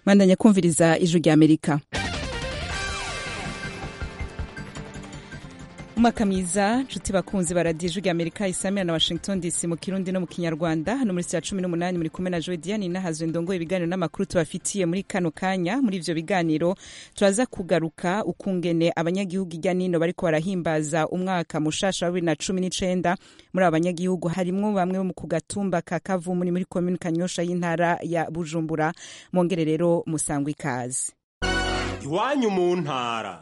bandanya kumviriza ijwi rya amerika umwaka mwiza nshuti bakunzi baradiye ijwi rya amerika isamira na washington dc mu kirundi no mu kinyarwanda hano muri saa cumi n'umunani muri kumwe na joe diane nahazwe ndongoye ibiganiro n'amakuru tubafitiye muri kano kanya muri ivyo biganiro turaza kugaruka ukungene abanyagihugu irya nino bariko barahimbaza umwaka mushasha wa bibiri na cumi n'icenda muri abo banyagihugu harimwo bamwe bo ku gatumba ka kavumuni muri komini kanyosha y'intara ya bujumbura mwongere rero musangwa ikaze iwanyu mu ntara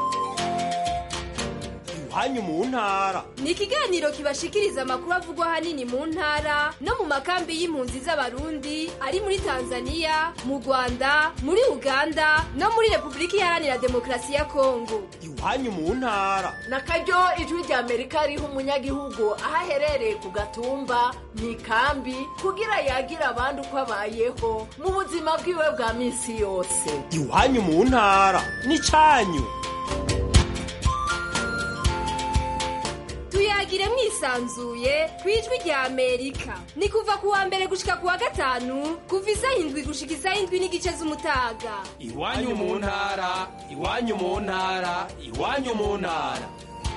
iwanyu mu ntara ni ikiganiro kibashikiriza amakuru avugwa ahanini mu ntara no mu makambi y'impunzi z'abarundi ari muri tanzania mu rwanda muri uganda no muri repubulika iharanira demokarasi ya kongo iwanyu mu ntara na karyo ijwi rya amerika riha umunyagihugu aho aherereye ku gatumba mu ikambi kugira yagira abandi uko abayeho mu buzima bwiwe bwa minsi yose iwanyu mu ntara n'icanyu tuyagire mwisanzuye ku ijwi rya amerika ni kuva ku wa mbere gushika ku wa gatanu kuva isaha indwi gushika isaha indwi n'igice z'umutaga iwanyu mu ntara iwanyu mu ntara iwanyu mu ntara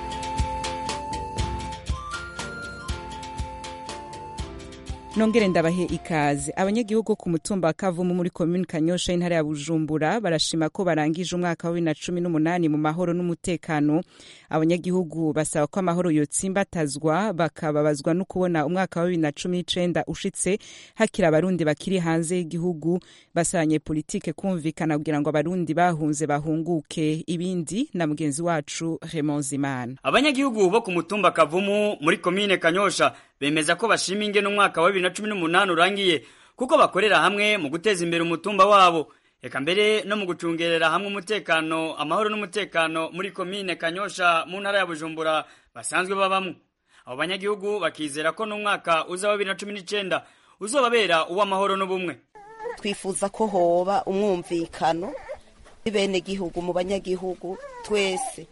nongere ndabahe ikaze abanyagihugu ku mutumba wa kavumu muri komini kanyosha y'intara ya bujumbura barashima ko barangije umwaka wa bibiri na cumi n'umunani mu mahoro n'umutekano abanyagihugu basaba ko amahoro yotsimbatazwa bakababazwa no kubona umwaka wa bibiri na cumi n'icenda ushitse hakiri abarundi bakiri hanze y'igihugu basabanye politike kumvikana kugira ngo abarundi bahunze bahunguke ibindi na mugenzi wacu Raymond Zimana abanyagihugu bo ku mutumba kavumu muri komine kanyosha bemeza ko bashima ingene umwaka wa bibiri na cumi n'umunani urangiye kuko bakorera hamwe mu guteza imbere umutumba wabo eka mbere no mu gucungerera hamwe umutekano amahoro n'umutekano muri komine kanyosha mu ntara ya bujumbura basanzwe babamwo abo banyagihugu bakizera ko n'umwaka uza wa bibiri na cumi n'icenda uzobabera uw'amahoro n'ubumwe twifuza ko hoba umwumvikano bene gihugu mu banyagihugu twese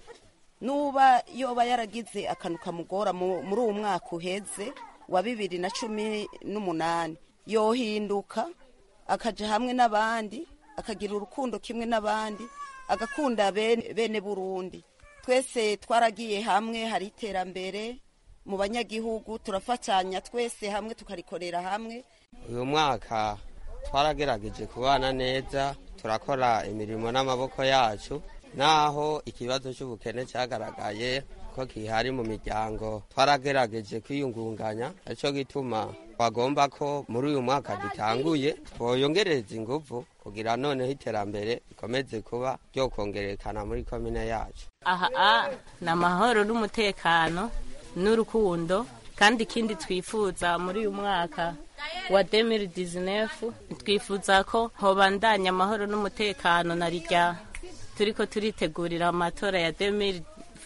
nuba yoba yaragize akantu kamugora muri uwo mwaka uheze wa bibiri na cumi n'umunani yohinduka akaja hamwe n'abandi akagira urukundo kimwe n'abandi agakunda bene burundi twese twaragiye hamwe hari iterambere mu banyagihugu turafatanya twese hamwe tukarikorera hamwe uyu mwaka twaragerageje kubana neza turakora imirimo n'amaboko yacu naho ikibazo cy'ubukene cyagaragaye ko kihari mu miryango twaragerageje kwiyungunganya aricyo gituma twagomba ko muri uyu mwaka dutanguye twoyongereza ingufu kugira noneho iterambere rikomeze kuba ryokongerekana muri komine yacu aha ni amahoro n'umutekano n'urukundo kandi ikindi twifuza muri uyu mwaka wa 2019 twifuza ko hobandanya amahoro n'umutekano na rijya turiko turitegurira amatora ya 2020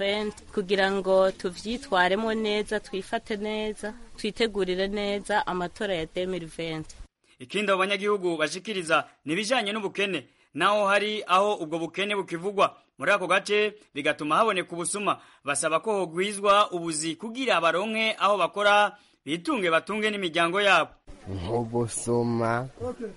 kugira ngo tuvyitwaremo neza twifate neza twitegurire neza amatora ya 2020 ikindi abo banyagihugu bashikiriza nibijanye n'ubukene naho hari aho ubwo bukene bukivugwa muri ako gace bigatuma haboneka ubusuma basaba ko hogwizwa ubuzi kugira baronke aho bakora bitunge batunge n'imiryango yabo nk'ubusuma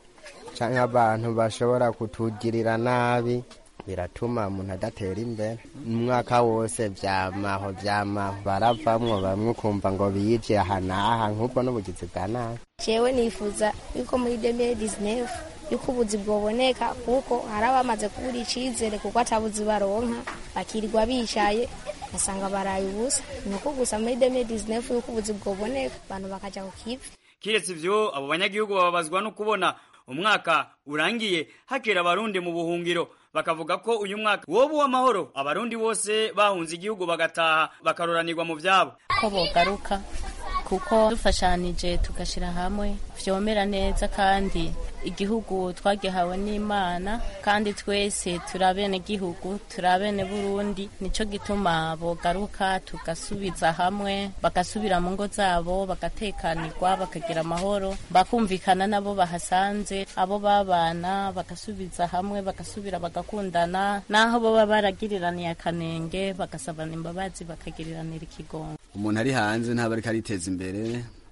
canke abantu bashobora kutugirira nabi biratuma umuntu adatera imbere umwaka wose vyamaho vyamaho baravamwo bamwe ukumva ngo biyivye aha n'aha nk'ubwo n'ubugizi bwa nabi jewe nifuza yuko muri 2019 yuko ubuzi bwoboneka kuko hari abamaze kubura icizere kuko atabuzi baronka bakirirwa bicaye basanga baraye ubusa nuko gusa muri 2019 yuko ubuzi bwoboneka abantu bakaja ku kivi kiretse ivyo abo banyagihugu bababazwa no kubona umwaka urangiye hakera abarundi mu buhungiro bakavuga ko uyu mwaka woba uw'amahoro abarundi bose bahunze igihugu bagataha bakaroranirwa mu vyabo ko bogaruka kuko dufashanije tugashyira hamwe vyomera neza kandi igihugu twagihawe n'imana kandi twese turi abene gihugu turi abene burundi nico gituma bogaruka tugasubiza hamwe bagasubira mu ngo zabo bagatekanirwa bakagira amahoro bakumvikana nabo bahasanze abo babana bagasubiza hamwe bagasubira bagakundana naho boba baragiriraniye akanenge bagasabana imbabazi bakagiriranira ikigongo umuntu ari hanze ntaba ariko ariteza imbere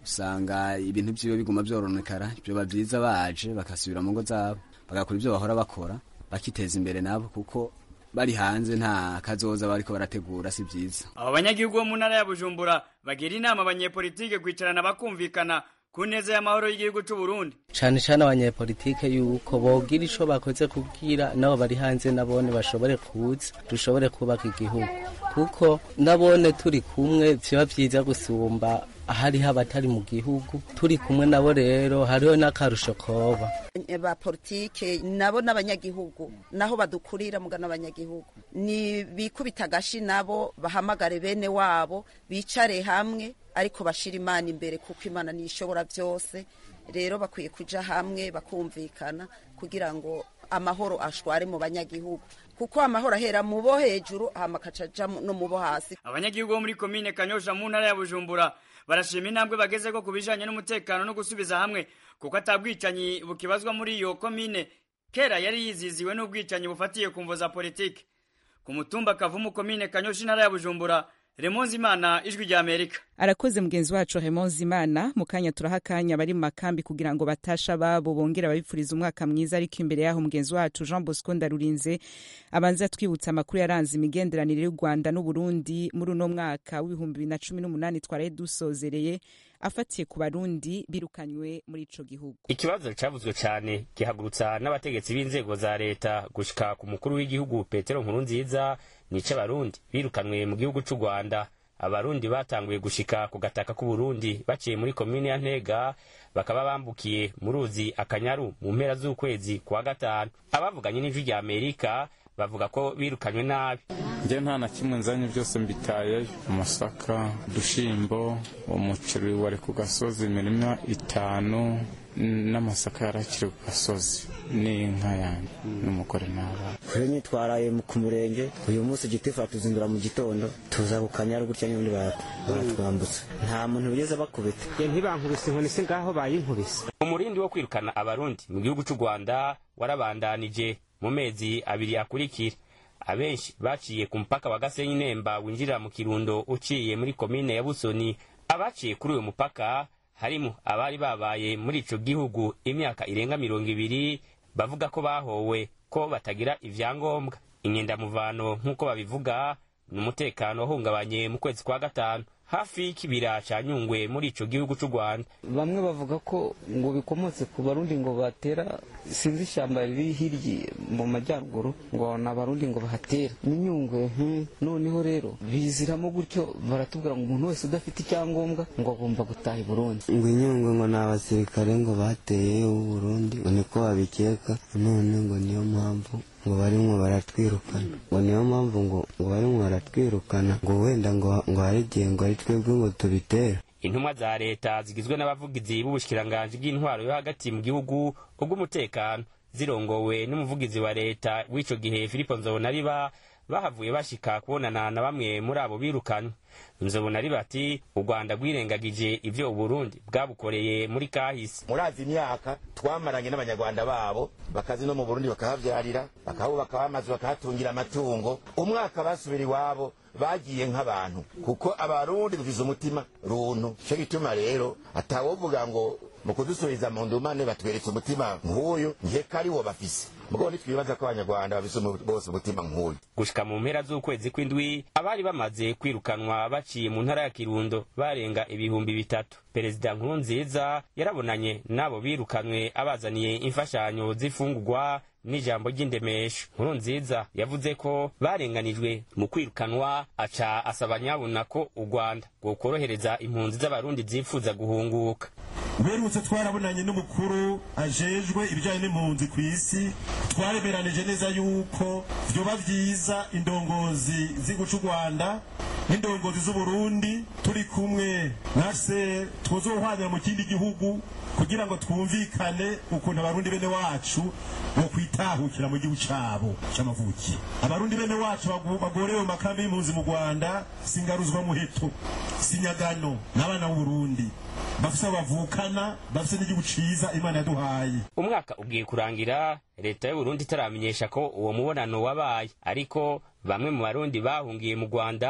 usanga ibintu vyiwe biguma vyoronekara vyoba vyiza baje bagasubira mu ngo zabo bagakora ivyo bahora bakora bakiteza imbere nabo kuko bari hanze nta kazoza bariko barategura si vyiza abo banyagihugu bo mu ntara ya bujumbura bagira inama abanyepolitike kwicarana bakumvikana ku neza y'amahoro y'igihugu c'u Burundi cane cane abanyepolitike yuko bogira ico bakoze kubwira nabo bari hanze nabone bashobore kuza dushobore kubaka igihugu kuko nabone turi kumwe vyoba vyiza gusumba hariho abatari mu gihugu turi kumwe nabo rero hariho n'akarusho koba ba politike nabo n'abanyagihugu naho badukurira mugana abanyagihugu ni bikubita agashi nabo bahamagare bene wabo bicare hamwe ariko bashira imana imbere kuko imana niyo ishobora byose rero bakwiye kuja hamwe bakumvikana kugira ngo amahoro ashware mu banyagihugu kuko amahoro ahera mu bo hejuru hama akacaja no mu bo hasi abanyagihugu bo muri komine kanyosha mu ntara ya bujumbura barashima intambwe bagezeko ku bijanye n'umutekano no gusubiza hamwe kuko atabwicanyi bukibazwa muri iyo komine kera yari yiziziwe n'ubwicanyi bufatiye ku mvo za politike ku mutumba kavumu komine kanyosha intara ya bujumbura remonzi imana ijwi rya amerika arakoze mugenzi wacu remonzi imana mu kanya turaha akanya bari mu makambi kugira ngo batasha babo bongera babipfuriza umwaka mwiza ariko imbere yaho mugenzi wacu jean bosco ndarurinze abanza twibutsa amakuru yaranze imigenderanire y'u rwanda n'uburundi muri uno mwaka w'ibihumbi bibiri na cumi n'umunani twaraye dusozereye afatiye ku barundi birukanywe muri ico gihugu ikibazo cavuzwe cyane gihagurutsa n'abategetsi b'inzego za leta gushika ku mukuru w'igihugu petero nkurunziza nico abarundi birukanwe mu gihugu c'u rwanda abarundi batanguye gushika ku gataka k'uburundi baciye muri komini ya ntega bakaba bambukiye mu ruzi akanyaru mu mpera z'ukwezi kwa gatanu abavuganye n'ijwi rya amerika bavuga ko birukanywe nabi njye nta na kimwe nzanye byose mbitayeyo amasaka udushimbo umuceri wari ku gasozi imirima itanu n'amasaka yarakiri ku gasozi n'inka yanjye n'umugore n'abana kure nitwaraye ku murenge uyu munsi gitifu atuzindura mu gitondo tuza ku kanyaru gutya n'ubundi baratwambutsa nta muntu bigeze bakubita ntibankubise inkoni se ngaho bayinkubise umurindi wo kwirukana abarundi mu gihugu cy'u rwanda warabandanije mu mezi abiri akurikira abenshi baciye ku mupaka wa gasenyi nemba winjirira mu kirundo uciye muri komine ya busoni abaciye kuri uyu mupaka harimo abari babaye muri ico gihugu imyaka irenga mirongo ibiri bavuga ko bahowe ko batagira ivyangombwa inyendamuvano nk'uko babivuga ni umutekano wahungabanye mu kwezi kwa gatanu hafi y'ikibira ca nyungwe muri ico gihugu c'u rwanda bamwe bavuga ko ngo bikomotse ku barundi ngo batera sinzi ishyamba riri hirya mu majyaruguru ngo ni abarundi ngo bahatera ni nyungwe noneho rero biziramo gutyo baratubwira ngo umuntu wese udafite icyangombwa ngo agomba gutaha i burundi ngo inyungwe ngo ni abasirikare ngo bateye uburundi ngo niko babikeka none ngo niyo mpamvu ngo barimwo baratwirukana ngo niyo mpamvu ngo ngo barimwo baratwirukana ngo wenda ngo ngo hari igihe ngo ari twebwe ngo tubitera intumwa za leta zigizwe n'abavugizi b'ubushikiranganji bw'intwaro yo hagati mu gihugu ubw'umutekano zirongowe n'umuvugizi wa leta w'ico gihe filipo nzobonariba bahavuye bashika kubonana na bamwe muri abo birukanywe nzobonariba ati u rwanda rwirengagije ivyo uburundi bwabukoreye muri kahise murazi imyaka twamaranye n'abanyarwanda babo bakazi no mu burundi bakahavyarira bakahubaka amazu bakahatungira amatungo umwaka basubira iwabo bagiye nk'abantu kuko abarundi dufise umutima runtu cyo gituma rero atawovuga ngo mu kudusubiza mu ndumane batweretse umutima nk'uyu nkeka ari wo bafise mugabo ntitwibaza ko abanyarwanda bafise bose umutima nk'uyu gushika mu mpera z'ukwezi kw'indwi abari bamaze kwirukanwa baciye mu ntara ya kirundo barenga ibihumbi bitatu perezida nkurunziza yarabonanye n'abo birukanwe abazaniye imfashanyo z'ifungurwa n'ijambo ry'indemesho nkuru nziza yavuze ko barenganijwe mu kwirukanwa aca asaba nyabuna ko u rwanda rwokorohereza impunzi z'abarundi zifuza guhunguka uherutse twarabonanye n'umukuru ajejwe ibijyanye n'impunzi ku isi twaremeranije neza yuko vyoba vyiza indongozi z'igihugu c'u rwanda n'indongozi z'uburundi turi kumwe nase tuzohwanira mu kindi gihugu kugira ngo twumvikane ukuntu abarundi bene wacu bo kwitahukira mu gihugu cabo c'amavuki abarundi bene wacu bagorewe mu makambi y'impunzi mu rwanda singaruzwa muheto sinyagano n'abana b'uburundi bafise abo bavukana bafise n'igihugu ciza imana yaduhaye umwaka ugiye kurangira leta y'uburundi itaramenyesha ko uwo mubonano wabaye ariko bamwe mu barundi bahungiye mu rwanda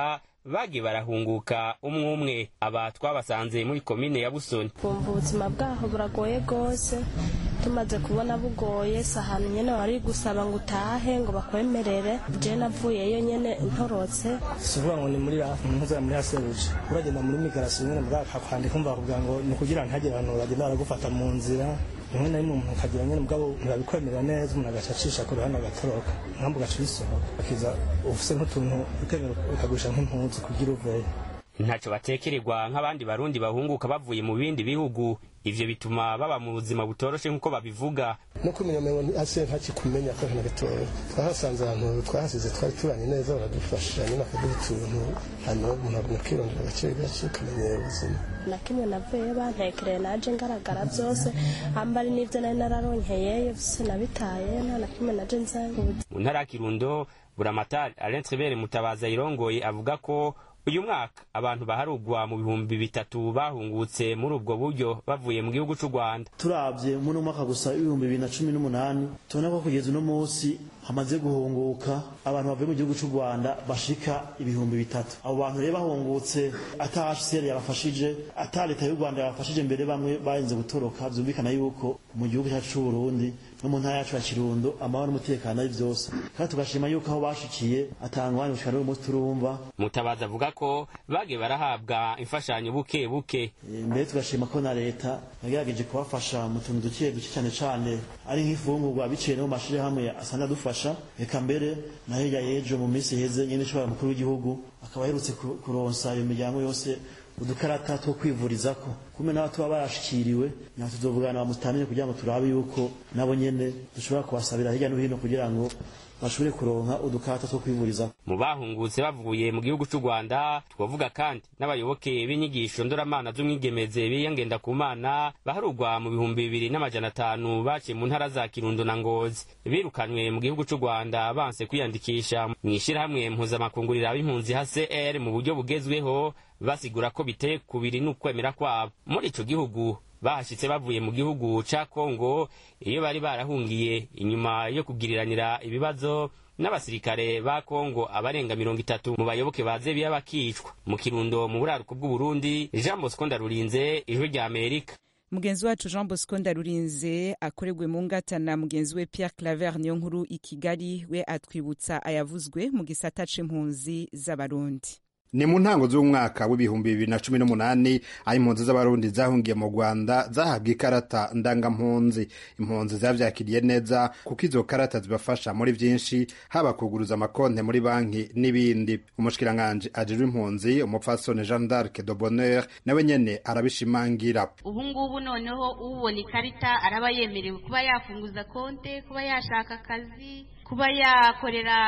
bagiye barahunguka umwe umwe aba twabasanze muri komine ya busoni kumva ubuzima bwaho buragoye rwose tumaze kubona bugoye si ahantu nyine wari gusaba ngo utahe ngo bakwemerere je navuyeyo nyene ntorotse si ukuvuga ngo ni muri mpuzana muri haseruje uragenda muri migarasiyo nyine mbwa akakwandika umva bakubwira ngo ni ukugira ngo ntihagire abantu bagenda baragufata mu nzira rimwe na rimwe umuntu akagira nyine mugabo ntibabikwemerera neza umuntu agaca acisha ku ruhande agatoroka nkambu ugaca ubisohoka akiza ufise nk'utuntu ukemera ukagurisha nk'impunzi kugira uveyo ntacyo batekererwa nk'abandi barundi bahunguka bavuye mu bindi bihugu ivyo bituma baba mu buzima butoroshe nk'uko babivuga no kumenya umengo hasi ntakikumenya ko na gatoya twahasanze ahantu twahasize twari tubanye neza baradufasha nyine bakaduha utuntu hanyuma umuntu aguma akirondera gake gake ukamenyera ubuzima na kimwe navuyeyo bantekereye naje ngaragara byose ambari n'ibyo nari nararonkeyeyo byose nabitaye nta na kimwe naje nzanye mu ntara ya kirundo buramatari alain trebere mutabazi ayirongoye avuga ko uyu mwaka abantu baharugwa mu bihumbi bitatu bahungutse muri ubwo buryo bavuye mu gihugu cy'u rwanda turabye muri mwaka gusa ibihumbi bibiri na cumi n'umunani tubona ko kugeza uno munsi hamaze guhunguka abantu bavuye mu gihugu cy'u rwanda bashika ibihumbi bitatu abo bantu rero bahungutse ata hcr yabafashije ata leta y'u rwanda yabafashije mbere bamwe barinze gutoroka byumvikana yuko mu gihugu cyacu cy'u burundi no mu ntara yacu ya kirundo amahoro n'umutekano ari byose kandi tugashima yuko aho bashikiye atanga abandi gushika n'uyu munsi turumva mutabazi avuga ko bagiye barahabwa imfashanyo buke buke mbere tugashima ko na leta yagerageje kubafasha mu tuntu duke duke cyane cyane ari nk'ifungurwa biciye no mu mashirahamwe asanzwe adufasha reka mbere na hirya y'ejo mu minsi iheze nyine ishobora mukuru w'igihugu akaba aherutse kuronsa iyo miryango yose udukarata two kwivurizako kumwe n'abo tuba barashikiriwe nyuma tuzovugana bamutamire kugira ngo turabe yuko nabo nyene dushobora kubasabira hirya no hino kugira ngo bashobore kuronka udukarata two kwivurizaho mu bahungutse bavuye mu gihugu cy'u rwanda twavuga kandi n'abayoboke b'inyigisho ndoramana z'umwigemeze biyangenda ku mana baharugwa mu bihumbi bibiri n'amajana atanu baciye mu ntara za kirundo na ngozi birukanywe mu gihugu cy'u rwanda banse kwiyandikisha mu ishyirahamwe mpuzamakungurira b'impunzi hcr mu buryo bugezweho basigura ko biteye kubiri n'ukwemera kwabo muri ico gihugu bahashitse bavuye mu gihugu ca kongo iyo bari barahungiye inyuma yo kugiriranira ibibazo n'abasirikare ba kongo abarenga mirongo itatu mu bayoboke ba zebiya bakicwa mu kirundo mu buraruko bw'uburundi jean bosco ndarurinze ijwi rya amerika mugenzi wacu jean bosco ndarurinze akoregwe mu ngata na mugenzi we pierre claver niyo nkuru i kigali we atwibutsa ayavuzwe mu gisata c'impunzi z'abarundi ni mu ntango z'umwaka w'ibihumbi bibiri na cumi n'umunani aho impunzi z'abarundi zahungiye mu rwanda zahabwa ikarata ndangampunzi impunzi zavyakiriye neza kuko izo karata zibafasha muri vyinshi haba kuguruza amakonte muri banki n'ibindi umushikiranganji ajejwe impunzi umupfasoni jean d'arc de bonheur nawe nyene arabishimangira ubu ngubu noneho ubona ikarita araba yemerewe kuba yafunguza konte kuba yashaka akazi kuba yakorera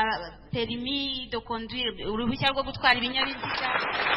perimi de conduire uruhushya rwo gutwara ibinyabiziga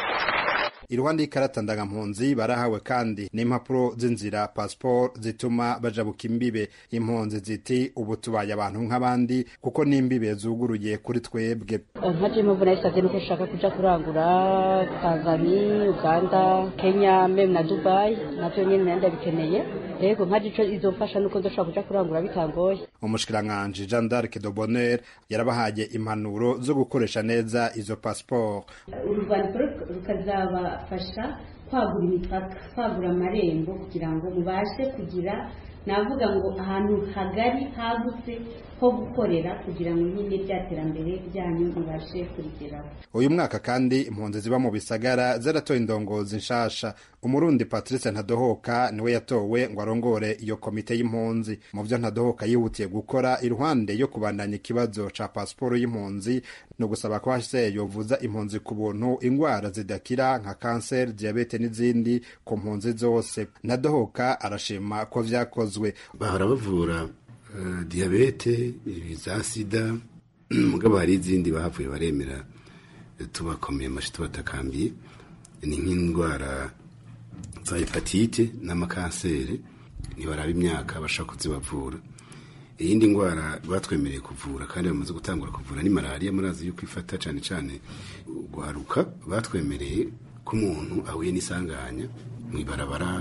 iruhande y'ikarata ndangampunzi barahawe kandi n'impapuro z'inzira pasiporo zituma bajabuka imbibe impunzi ziti ubu tubaye abantu nk'abandi kuko n'imbibe zuguruye kuri twebwe nka jemu mbona yasabye nuko ushaka kuja kurangura tanzania uganda kenya meme na dubai navyo nyene nari ndabikeneye rego nka jico izomfasha nuko nzoshobora kuja kurangura bitangoye umushikiranganji jean d'arc de bonheur yarabahaye impanuro zo gukoresha neza izo pasiporo urwandiko rukazabafasha kwagura imipaka kwagura amarembo kugira ngo mubashe kugira navuga ngo ahantu hagari hagutse ho gukorera kugira ngo nyine rya terambere ryanyu mubashe kurigeraho uyu mwaka kandi impunzi ziba mu bisagara zaratoye indongozi nshasha umurundi patrice ntadohoka niwe yatowe ngo arongore iyo komite y'impunzi mu byo ntadohoka yihutiye gukora iruhande yo kubandanya ikibazo ca pasiporo y'impunzi ni ugusaba ko hse yovuza impunzi ku buntu ingwara zidakira nka kanseri diyabete n'izindi ku mpunzi zose ntadohoka arashima ko vyakozwe bahora bavura uh, diyabete za sida mugabo hari izindi bahavuye baremera tubakomeye amashi tubatakambiye ni nk'indwara za hepatite n'amakanseri ntibaraba imyaka bashaka kuzibavura iyindi ndwara batwemereye kuvura kandi bamaze gutangura kuvura ni malariya murazi yuko ifata cyane cyane guharuka batwemereye ko umuntu ahuye n'isanganya mu ibarabara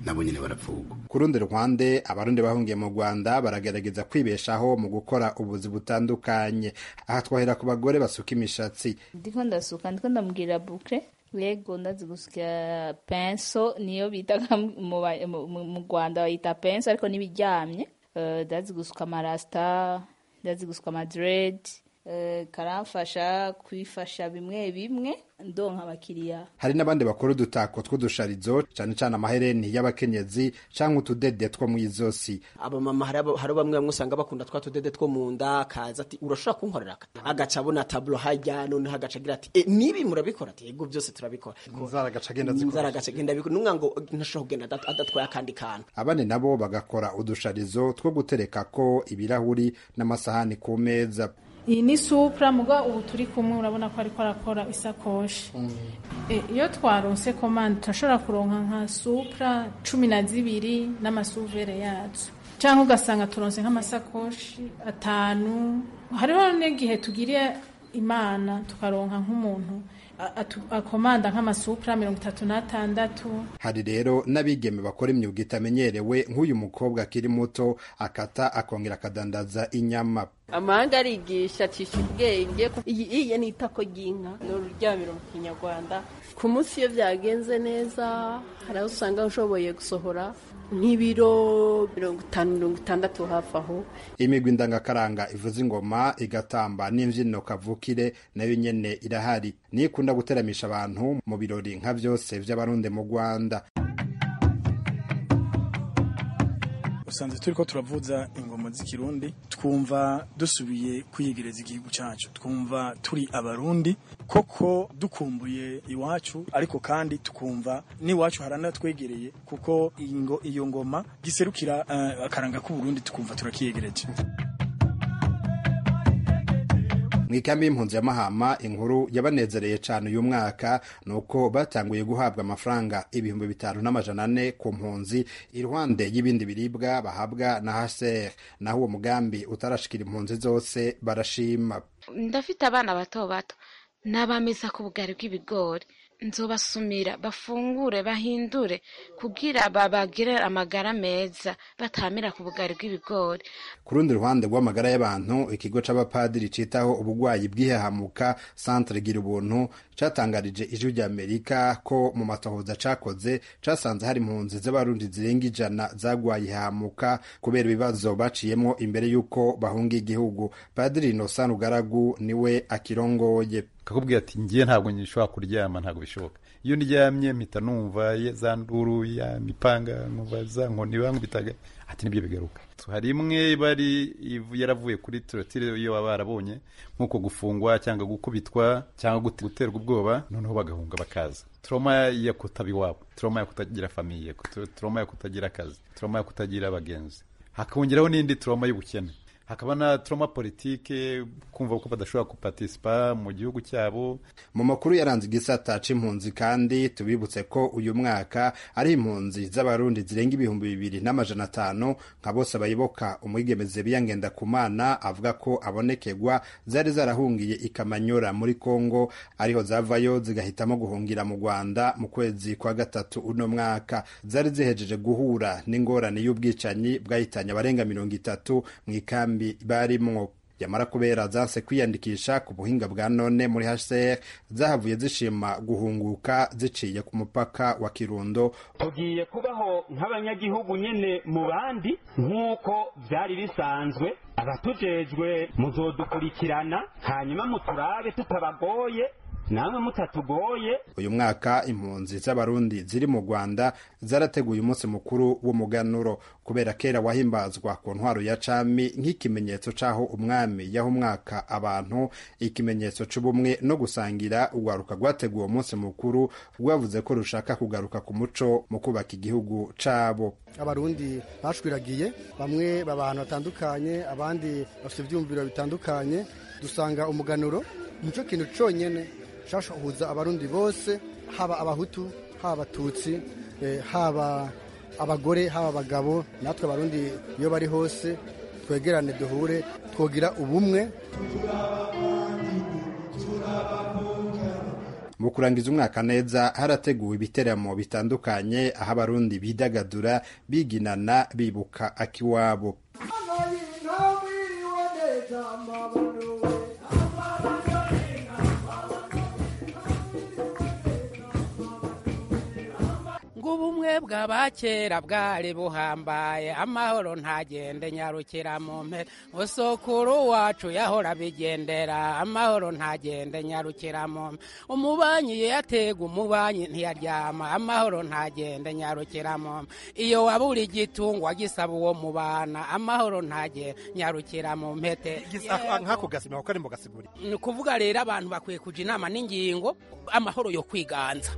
nabo nyine barapfugwa ku rundi ruhande abarundi bahungiye mu rwanda baragerageza kwibeshaho mu gukora ubuzi butandukanye aha twahera ku bagore basuka imishatsi ndiko ndasuka ndiko ndamubwira bukre yego ndazi gusya penso niyo bitaga mu ba- mu- mu- mu rwanda bayita penso ariko n'ibiryamye Eh, ndazi gusuka amarasita ndazi gusuka amadredi karamfasha kwifasha bimwe bimwe ndonka abakiriya hari n'abandi bakora udutako tw'udusharizo cyane cyane amahereni y'abakenyezi cyangwa utudede two mu izosi abamama hari abo- hari bamwe bamwe usanga bakunda twa tudede two mu nda akaza ati urashobora kunkorera aka?" agaca abona taburo hajya noneho agaca agira ati "E, nibi murabikora ati yego byose turabikora inzara agaca agenda azikora. inzara agaca agenda abikora numwa ngo ntashobora kugenda adat- adatwaye akandi kantu abandi nabo bagakora udusharizo two gutereka ko ibirahuri n'amasahani ku meza iyi ni supra muga ubu turi kumwe urabona ko ariko arakora isakoshi E, iyo twaronse komande turashobora kuronka nka supra cumi na zibiri n'amasuvere yazo cyangwa ugasanga turonse nk'amasakoshi atanu hariho n'igihe tugiriye imana tukaronka nk'umuntu a- atu- akomanda nk'amasupra mirongo itatu n'atandatu hari rero n'abigeme bakora imyuga itamenyerewe nk'uyu mukobwa akiri muto akata akongera akadandaza inyama amahanga arigisha acisha ubwenge iyi iyi ni itako ry'inka ni ururyamiro mu kinyarwanda ku munsi iyo byagenze neza hari aho usanga ushoboye gusohora nk'ibiro mirongo itanu mirongo itandatu hafi aho imigwi ndangakaranga ivuza ingoma igatamba n'imbyino kavukire nayo nyene irahari niyo ikunda guteramisha abantu mu birori nka byose by'abarundi mu rwanda usanze turi ko turavuza ingoma z'ikirundi twumva dusubiye kwiyegereza igihugu cyacu twumva turi abarundi koko dukumbuye iwacu ariko kandi tukumva n'iwacu haranatwegereye kuko ingo- iyo ngoma giserukira eh, akaranga k'uburundi tukumva turakiyegereje mu ikambi y'impunzi ya mahama inkuru yabanezereye cyane uyu mwaka ni uko batanguye guhabwa amafaranga ibihumbi bitanu n'amajana ane ku mpunzi iruhande y'ibindi biribwa bahabwa na hcr naho uwo mugambi utarashikira impunzi zose barashima ndafite abana bato bato n'abameza ku bugari bw'ibigori nzobasumira bafungure bahindure kugira babagire amagara meza batamira ku bugari bw'ibigori ku rundi ruhande rw'amagara y'abantu ikigo c'abapadiri citaho ubugwayi bw'ihahamuka centre gira ubuntu catangarije ijwi ry'amerika ko mu matohoza cakoze casanze hari impunzi z'abarundi zirenga ijana zagwaye ihahamuka kubera ibibazo baciyemwo imbere y'uko bahunga igihugu padiri innocent rugaragu niwe akirongoye kakubwira ati ngiye ntabwo nshobora kuryama ntabwo bishoboka iyo ndyamye mpita numva ye- za nduru ya mipanga nkumva za nkoni bankubitaga ati nibyo bigaruka hari imwe bari ivu- yaravuye kuri torotire iyo baba barabonye nk'uko gufungwa cyangwa gukubitwa cyangwa gute- guterwa ubwoba noneho bagahunga bakaza trauma yo kutaba iwabo trauma yo kutagira famiye kutu- trauma yo kutagira akazi trauma yo kutagira abagenzi hakongeraho n'indi trauma y'ubukene hakaba na trauma politike kumva ko badashobora gupartisipa mu gihugu cyabo mu makuru yaranze igisata c'impunzi kandi tubibutse ko uyu mwaka ari impunzi z'abarundi zirenga ibihumbi bibiri n'amajana atanu nka bose bayiboka umwigemeze biyangenda kumana avuga ko abonekerwa zari zarahungiye ikamanyora muri kongo ariho zavayo zigahitamo guhungira mu rwanda mu kwezi kwa gatatu uno mwaka zari zihejeje guhura n'ingorane y'ubwicanyi bwahitanye abarenga mirongo itatu mu ikambi barimwo yamara kubera zanse kwiyandikisha ku buhinga bwa none muri hcr zahavuye zishima guhunguka ziciye ku mupaka wa kirundo tugiye kubaho nk'abanyagihugu nyine mu bandi nk'uko byari bisanzwe abatujejwe muzodukurikirana hanyuma muturabe tutabagoye namwe mutatugoye uyu mwaka impunzi z'abarundi ziri mu rwanda zarateguye umunsi mukuru w'umuganuro kubera kera wahimbazwa ku ntwaro ya cami nk'ikimenyetso c'aho umwami yaha umwaka abantu ikimenyetso c'ubumwe no gusangira urwaruka rwateguye uwo munsi mukuru rwavuze ko rushaka kugaruka ku muco mu kubaka igihugu cabo abarundi bashwiragiye bamwe baba ahantu hatandukanye abandi bafite ibyumviro bitandukanye dusanga umuganuro nicyo kintu cyonyine cyashuhuza abarundi bose haba abahutu haba abatutsi eh, haba abagore haba abagabo natwe abarundi iyo bari hose twegerane duhure twogira ubumwe mu mu kurangiza umwaka neza harateguwe ibiteramo bitandukanye aho abarundi bidagadura biginana bibuka akiwabo ngo ubumwe bw'abakera bwari buhambaye amahoro ntagende nyarukira mu mpera usokuru wacu yahora bigendera amahoro ntagende nyarukira mu mpera umubanyi yatega umubanyi ntiyaryama amahoro ntagende nyarukira mu mpera iyo wabura igitungwa gisaba uwo mubana amahoro ntagende nyarukira mu mpete nk'ako gasima kuko ari mu gasiguri ni ukuvuga rero abantu bakwiye kuja inama n'ingingo amahoro yo kwiganza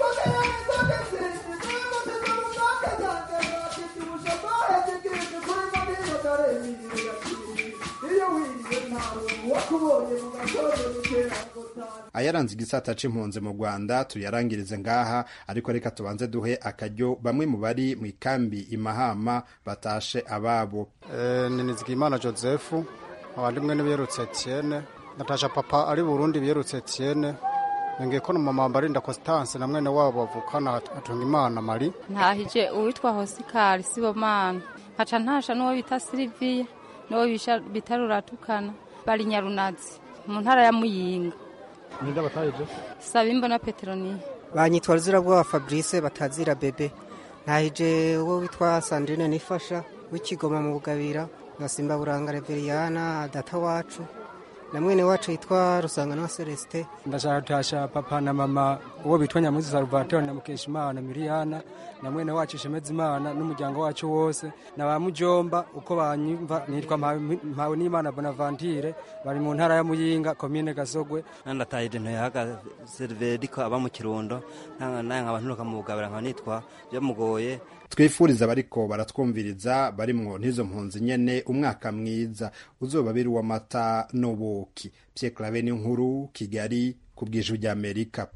ayaranze igisata c'impunzi mu rwanda tuyarangirize ngaha ariko reka tubanze duhe akaryo bamwe mu bari mu ikambi imahama batashe ababo ni nizigimana joseph abandi mwe n'ibiyerutse etienne natasha papa ari burundi biyerutse etienne nongeye ko mama mbarinda constance na mwene wabo bavukana atunga imana mari ntahije uwitwa hosikari sibomana nkaca ntasha n'uwo bita siliviya n'uwo bita ruratukana bari nyarunazi mu ntara ya muyinga ninde batahije saba imbona peteroniya banyitwa ruzirabwoba fabrice batazira bebe ntahije uwo witwa sandrine nifasha w'ikigoma mu bugabira na simba buranga reveriyana data wacu na mwene wacu yitwa rusangano wa celestin ndashaka gutasha papa na mama uwo bitwa nyamuzi salvatore na mukeshimana miriyana na mwene wacu shemeza imana n'umuryango wacu wose na ba mujomba uko banyumva nitwa mpawe n'imana bonaventure bari mu ntara ya muyinga komine gasogwe nandatahije ntoyahaga serveriko aba mu kirundo naye nkaba nturuka mu bugabira nkaba nitwa byamugoye twifuriza abariko baratwumviriza barimwo n'izo mpunzi nyene umwaka mwiza uzoba biri uw'amata n'ubuki pye clave n'inkuru kigali ku bw'ijwi ry'amerika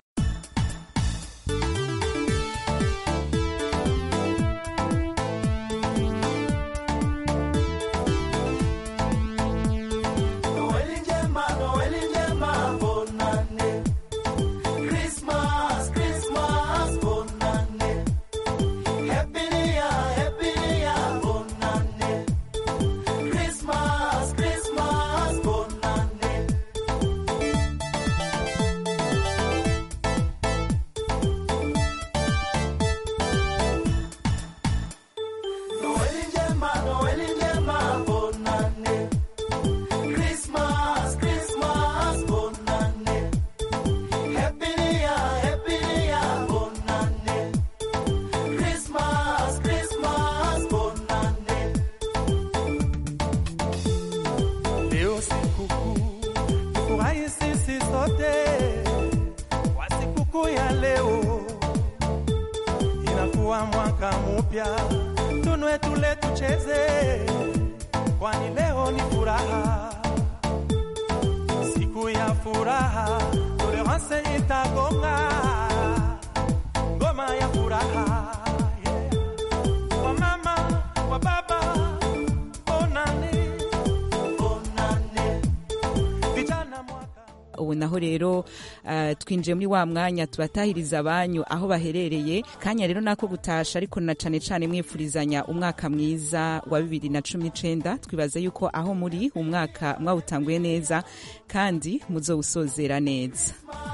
ubu naho rero uh, twinjiye muri wa mwanya tubatahiriza abanyu aho baherereye kanya rero nako gutasha ariko na cane cane mwifurizanya umwaka mwiza wa bibiri na cumi n'icenda twibaza yuko aho muri umwaka mwawutanguye neza kandi muzowusozera neza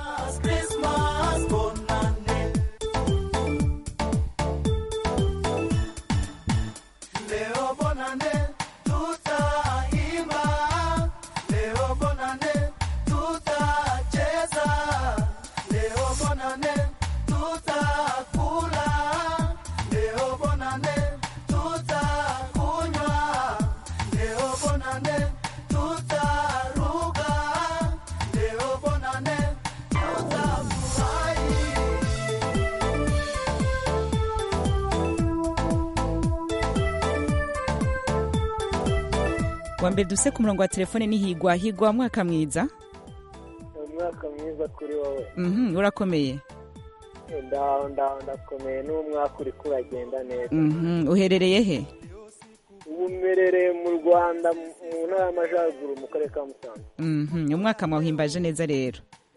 wa mbere duse ku murongo wa telefone ni higwa higwa mwaka mwiza umwaka mwiza kuri wowe Mhm, urakomeye ndaho ndaho ndakomeye n'umwaka uri kuragenda neza Mhm, uherereye he ubu mmerereye mu rwanda mu ntara y'amajyaruguru mu karere ka musanze Mhm, umwaka mwawuhimbaje neza rero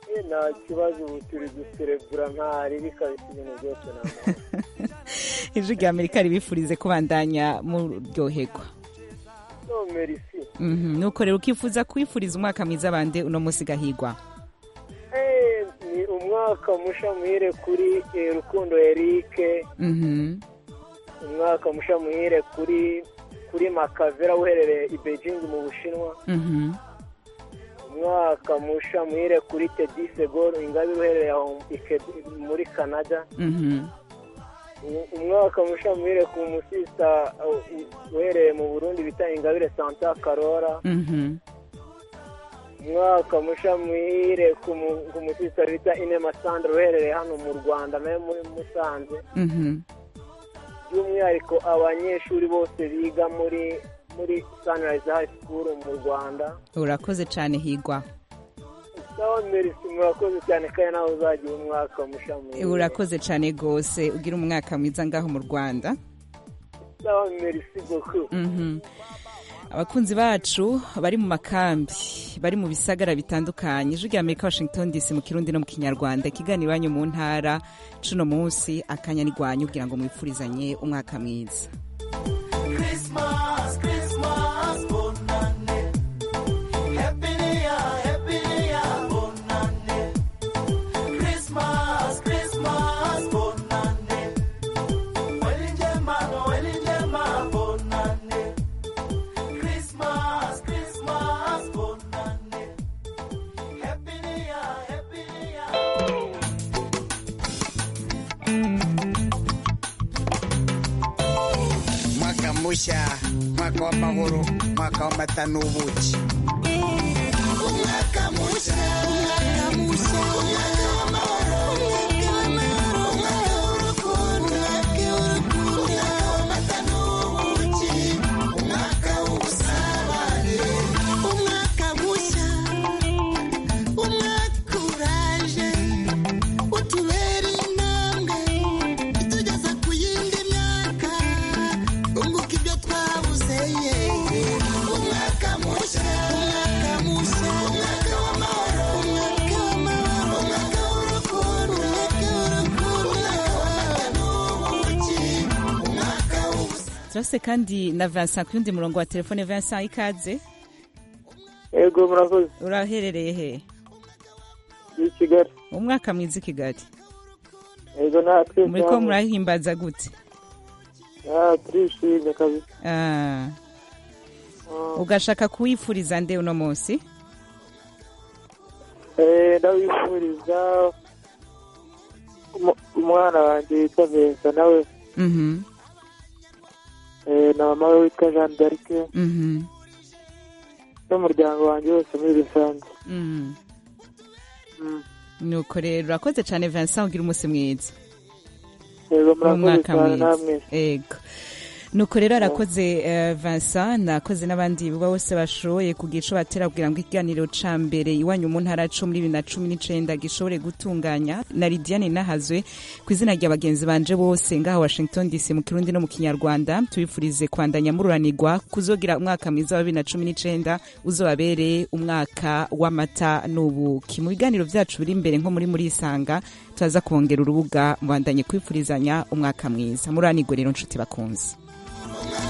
Eh, nta kibazo ubu turi guserebura ntari bikabisa ibintu byose ni amahoro ijwi rya amerika ribifurize kubandanya muryoherwa no merisi Mhm, nuko rero ukifuza kwifuriza umwaka mwiza bande uno munsi gahigwa Eh, ni umwaka musha muhire kuri eh, rukundo erike Mhm. umwaka musha muhire kuri kuri makavera uherereye i beijing mu bushinwa Mhm. umwaka musha muhire kuri tedi segoro ingabe uherereye aho i Quebec, muri canada Mhm. U- umwaka musha muhire ku musista uh, uherereye mu burundi bita ingabire santa karora Mhm. umwaka musha muhire ku mu- ku musista bita inema sandra uherereye hano mu rwanda nawe muri musanze Mhm. by'umwihariko abanyeshuri bose biga muri muri sunrise high school mu rwanda urakoze cyane higwa sawa merisi murakoze cyane kandi nawe uzagira umwaka musha muhire urakoze cyane rwose ugira umwaka mwiza ngaho mu rwanda sawa merisi beaucoup Mhm. abakunzi bacu bari mu makambi bari mu bisagara bitandukanye ijwi rya amerika washington dc mu kirundi no mu kinyarwanda ikiganiro iwanyu mu ntara cuno munsi akanya nigwanyu kugira ngo mwifurizanye umwaka mwiza Christmas, Christmas, bonane. Happy New Year, Happy New Year, bonane. Christmas, Christmas, bonane. Weli njema, weli njema, bonane. Christmas, Christmas, bonane. Happy New Year, Happy New Year. mwaka musha mwaka w'amahoro mwaka w'amata n'ubuki umwaka musha umwaka musha umwaka w'amahoro umwaka w'amahoro umwaka w'urukundo umwaka w'urukundo umwaka w'amata n'ubuki umwaka w'ubusabane umwaka musha umwaka uraje utubera intambwe itugeza ku yindi myaka unguka ibyo twabuze ye umwaka mushya umwaka mushya umwaka w'amahoro umwaka w'amahoro umwaka w'urukundo umwaka w'urukundo umwaka w'amata n'ubuki umwaka w'ubusa turase kandi na vincent ku yundi murongo wa telefone vincent ikaze yego murakoze uraherereye he i kigali umwaka mwiza i kigali yego natwe muri ko murahimbaza gute Ah, turishimye kabisa Ah. ugashaka kuwifuriza nde uno munsi Eh, ndabifuriza umu- umwana wanjye witwa Vincent nawe Mhm. eh, na mama we witwa Jeanne d'Arc Mhm. n'umuryango wanjye wose muri rusange Mhm. Mm. nuko rero urakoze cyane vincent ugira umunsi mwiza yego murakoze Umwaka cyane mwiza. namwe Ego. nuko rero arakoze eh, Vincent nakoze n'abandi bose bashoboye kugira ico batera kugira ngo ikiganiro ca mbere iwanyu mu ntara co muri bibiri na cumi n'icenda gishobore gutunganya na Lidiane Nahazwe ku izina rya bagenzi banje bose ngaha Washington DC mu Kirundi no mu Kinyarwanda tubifurize kwandanya mururanirwa kuzogira umwaka mwiza wa bibiri na cumi n'icenda uzobabereye umwaka w'amata n'ubuki mu biganiro vyacu biri imbere nko muri muri isanga turaza kubongera urubuga mubandanye kwifurizanya umwaka mwiza mururanirwe rero nshuti bakunzi umwaka